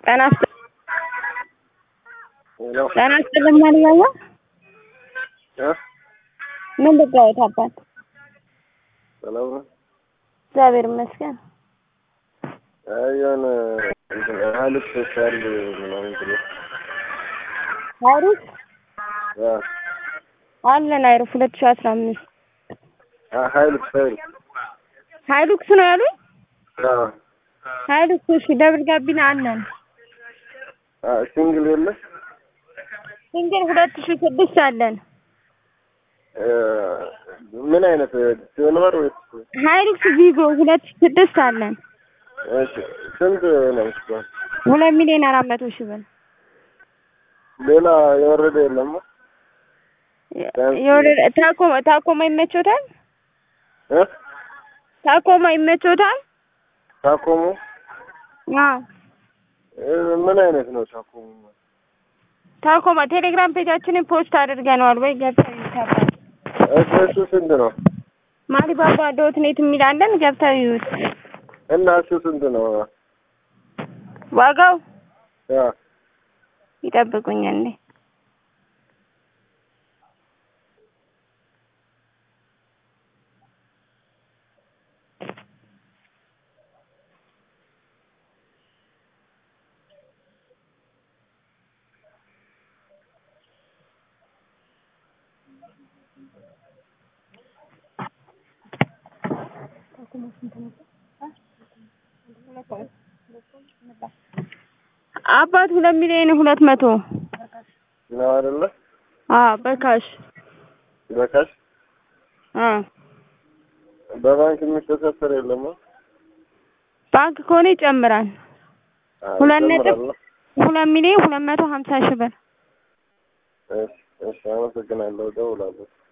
ጤና ይስጥ- ሄሎ ጤና ይስጥልኝ ማንኛውም እ ምን ልጋወት አባት ሰላም ነው። እግዚአብሔር ይመስገን። አይ የሆነ እንትን ሀይልክ ፌስታል ምናምን ብሎ አይሩፍ አ አለን አይሩፍ ሁለት ሺህ አስራ አምስት አ ሀይልክ ፌል ሀይሉክስ ነው ያሉኝ። አ ሀይሉክስ እሺ፣ ደብል ጋቢና አለን። አ ሲንግል የለ ሲንግል ሁለት ሺህ ስድስት አለን። እ ምን አይነት ሲልቨር ወይስ ሀይሉክስ ቪጎ ሁለት ሺህ ስድስት አለን። እሺ ስንት ነው እሱ? ሁለት ሚሊዮን አራት መቶ ሺህ ብር ሌላ የወረደ የለም? የወረደ ታኮማ ታኮማ ይመቾታል። እ ታኮማ ይመቾታል። ታኮሙ አዎ እ ምን አይነት ነው ታኮሙ? ታኮማ ቴሌግራም ፔጃችንን ፖስት አድርገነዋል ወይ ገብተው ይዩት። እሱ እሱ ስንት ነው? ማሊባባ ዶት ኔት የሚላለን ገብተው ይዩት። እና እሱ ስንት ነው? ዋጋው አ ይጠብቁኝ እንዴ አባት ሁለት ሚሊዮን ሁለት መቶ ነው አይደለ? አዎ በካሽ በካሽ አዎ በባንክ የሚተሳሰር የለም? ባንክ ከሆነ ይጨምራል። አ ሁለት ነጥብ ይጨምራል? ሁለት ሚሊዮን ሁለት መቶ ሀምሳ ሺህ ብር እሺ እሺ፣ አመሰግናለሁ። እደውላለሁ።